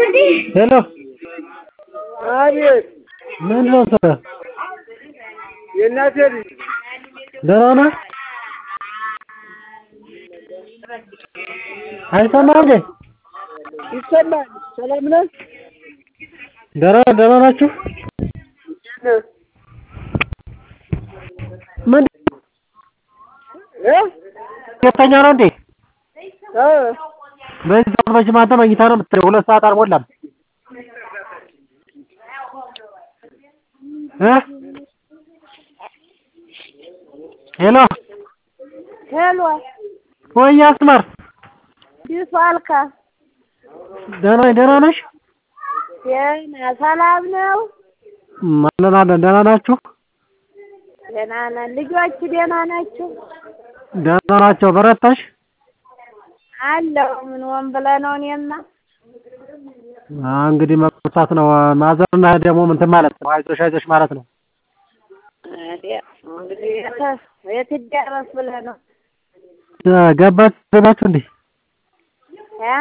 ሄሎ አቤት ምንድን ነው ስራ? የእናቴ ልጅ ደህና ነህ? አይሰማም እንዴ? ይሰማል። ሰላም ነህ? ደህና ደህና ናችሁ? ምን እ ሁለተኛ ነው እንዴ? እ በዚህ ሰዓት መቼም አንተ መኝታ ነው የምትለው። ሁለት ሰዓት አልሞላም እ ሄሎ ሄሎ ወይ አስመር እንዴት ዋልካ? ደህና ደህና ነሽ? ደህና ሰላም ነው? አለን አለን። ደህና ናችሁ? ደህና ነን። ልጆች ደህና ናቸው? ደህና ናቸው። በረታሽ? አለሁ ምን ሆን ብለህ ነው? እኔማ አ እንግዲህ መብሳት ነው። ማዘርና ደግሞ እንትን ማለት ነው። አይዞሽ አይዞሽ ማለት ነው። ታዲያ እንግዲህ የት የት ይደረስ ብለህ ነው? ገባች ገባችሁ እንዴ? እ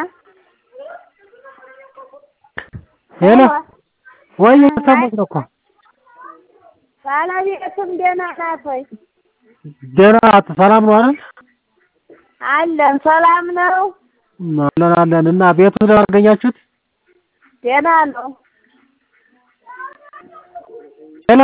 ሄሎ ወይ እየሰማሁሽ ነው እኮ ባለቤትም ደህና ናት ወይ? ደህና ናት። ሰላም ነው አይደል? አለን ሰላም ነው? አለን አለን። እና ቤቱ ደህና አገኛችሁት? ደህና ነው። ሄሎ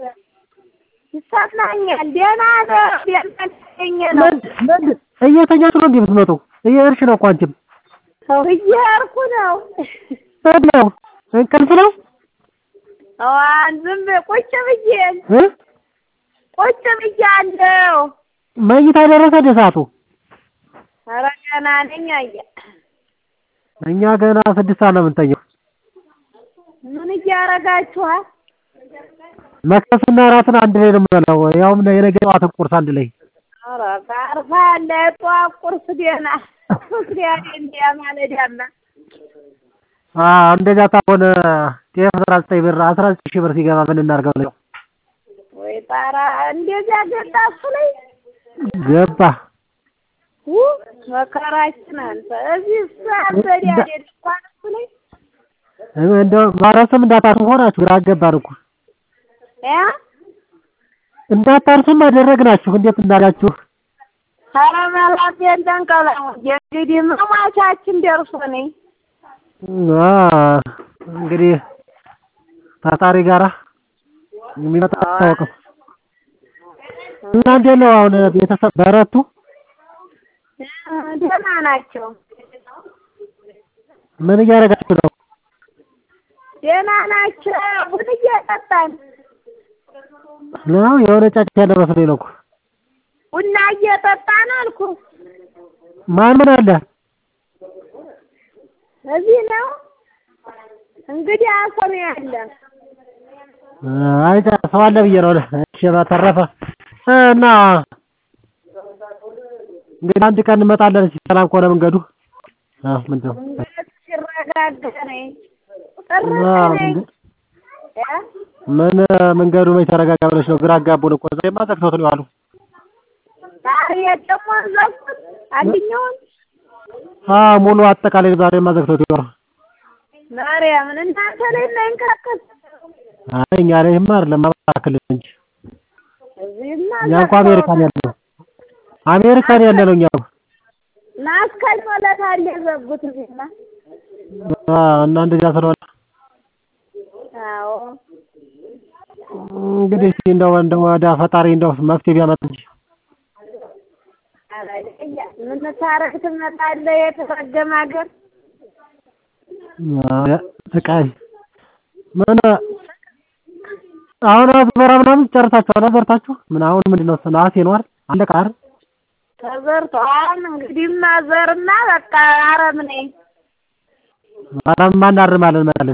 ይሰማኛል። ደህና ነው። ደህና ነኝ ነው። ምንድን ምንድን እየተኛችሁ ነው እንዴ የምትመጡ? እየሄድሽ ነው እኮ አንቺም። እየሄድኩ ነው። ምንድን ነው እንቅልፍ ነው አዋን ዝም ብዬ ቁጭ ብዬ እ ቁጭ ብያለሁ። መኝታ ደረሰ እንደ ሰዓቱ? ኧረ ገና ነኝ። አየህ እኛ ገና ስድስት ሰዓት ነው የምንተኛው። ምን እያደረጋችኋል? መክሰስና እራትን አንድ ላይ ነው የምንበላው። ያውም የነገ ጠዋትን ቁርስ አንድ ላይ ኧረ ታርፋለህ። የጠዋት ቁርስ ደህና ምክንያት እንዲያ ማለዳማ አ እንደዛ ታሆነ ጤፍ አስራ ዘጠኝ ብር አስራ ዘጠኝ ሺህ ብር ሲገባ ምን እናድርገው ነው ወይ ጣራ እንደዚያ ገባ እሱ ላይ ገባ ው መከራችን አንተ እዚህ ሳበድ አይደል እንኳን እሱ ላይ እንደው ማረስም እንዳታርሱ ሆናችሁ ግራ አገባን እኮ እ እንዳታርሱም አደረግናችሁ። እንዴት እንዳላችሁ ኧረ መላት የንተንቀላሙ እንግዲህ መሟቻችን ደርሶ ነኝ አ እንግዲህ ታታሪ ጋራ የሚመጣ አይታወቅም። እና እንዴት ነው አሁን ቤተሰብ በረቱ? ደህና ናቸው። ምን እያደረጋችሁ ነው? ደህና ናቸው። ቡን እየጠጣን ነው የሆነ ጫጭት ያለ መስሎኝ ነው እኮ። ቡና እየጠጣን አልኩ። ማን ምን አለ? እዚህ ነው እንግዲህ አሰብ ያለ አይ ሰው አለ ብዬ ነው። እሺ በተረፈ እና እንግዲህ አንድ ቀን እንመጣለን። እሺ ሰላም ከሆነ መንገዱ አዎ ምንድን ነው መንገድ ሲረጋጋ ነኝ ጥር አዎ፣ ነኝ መንገድ- እ ምን መንገዱ መች ተረጋጋ ብለሽ ነው? ግራ አጋቡን እኮ ዛሬማ ዘግተውት ነው ያሉ። ዛሬ ደግሞ ዘጉት አንድኛውን አዎ ሙሉ አጠቃላይ ዛሬማ ዘግተውት ይወራ። ማርያምን እናንተ ላይ እንዳይንቀሳቀስ አይ እኛ ላይማ አይደለም አባክል እንጂ እዚህማ እኛ እንኳ አሜሪካን ያለ ነው አሜሪካን ያለ ነው እኛ ማስከኝ ማለት አለ የዘጉት እዚህማ አዎ እና እንደዚያ ስለሆነ አዎ እንግዲህ እስኪ እንደው እንደው ወደ ፈጣሪ እንደው መፍትሄ ቢያመጣ እንጂ ምን ታረግ ትመጣለህ የተረገመ ሀገር አዎ፣ ስቃይ ምን አሁን አዝመራ ምናምን ጨርሳችኋል? ዘርታችሁ ምን አሁን ምንድን ነው ነሐሴ ነው አይደል? አለቀ አይደል? ተዘርቷል እንግዲህ ማዘርና በቃ አረም ነኝ አረም እናርማለን መጣልን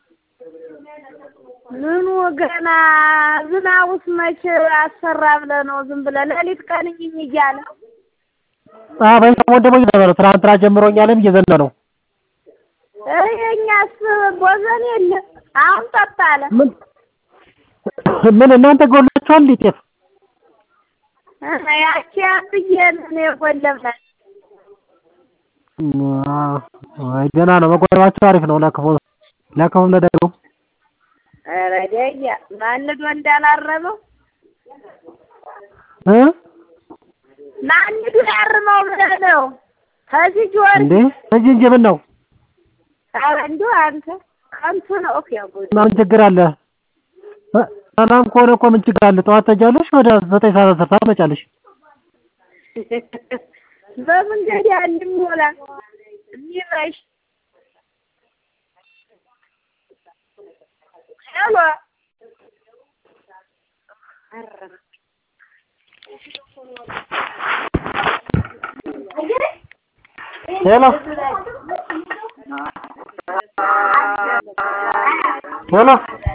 ምኑ ገና ዝናቡስ መቼ አሰራ ብለህ ነው ዝም ብለህ ሌሊት ቀን እኝኝ እያለ አዎ በዚህ ሰሞን ደግሞ እየዘነበ ነው። ትናንትና ጀምሮ እኛ ላይም እየዘነበ ነው። ኧረ የእኛስ ቦዘን የለ አሁን ጠጣ አለ ምን ምን እናንተ ጎላችኋል እንዴ ጤፍ? ያቺ አንብዬ ነው የጎለብናል አዎ አይ ደህና ነው መቆጠባቸው አሪፍ ነው ለክፉ ለክፉም ለደጉም ኧረ ደያ ማን ዶ እንዳላረመው እ ማን ዶ ያርመው ብለህ ነው ከዚህ ጆር እንዴ እንጂ እንጂ ምን ነው ኧረ እንደው አንተ ከንቱ ነው እኮ ያጎድ እና ምን ችግር አለ እ ሰላም ከሆነ እኮ ምን ችግር አለ ጠዋት ትሄጃለሽ ወደ ዘጠኝ ሰዓት አስር ሰዓት ትመጫለሽ በመንገድ አንሞላ የሚመሽ ሄሎ ሄሎ ሄሎ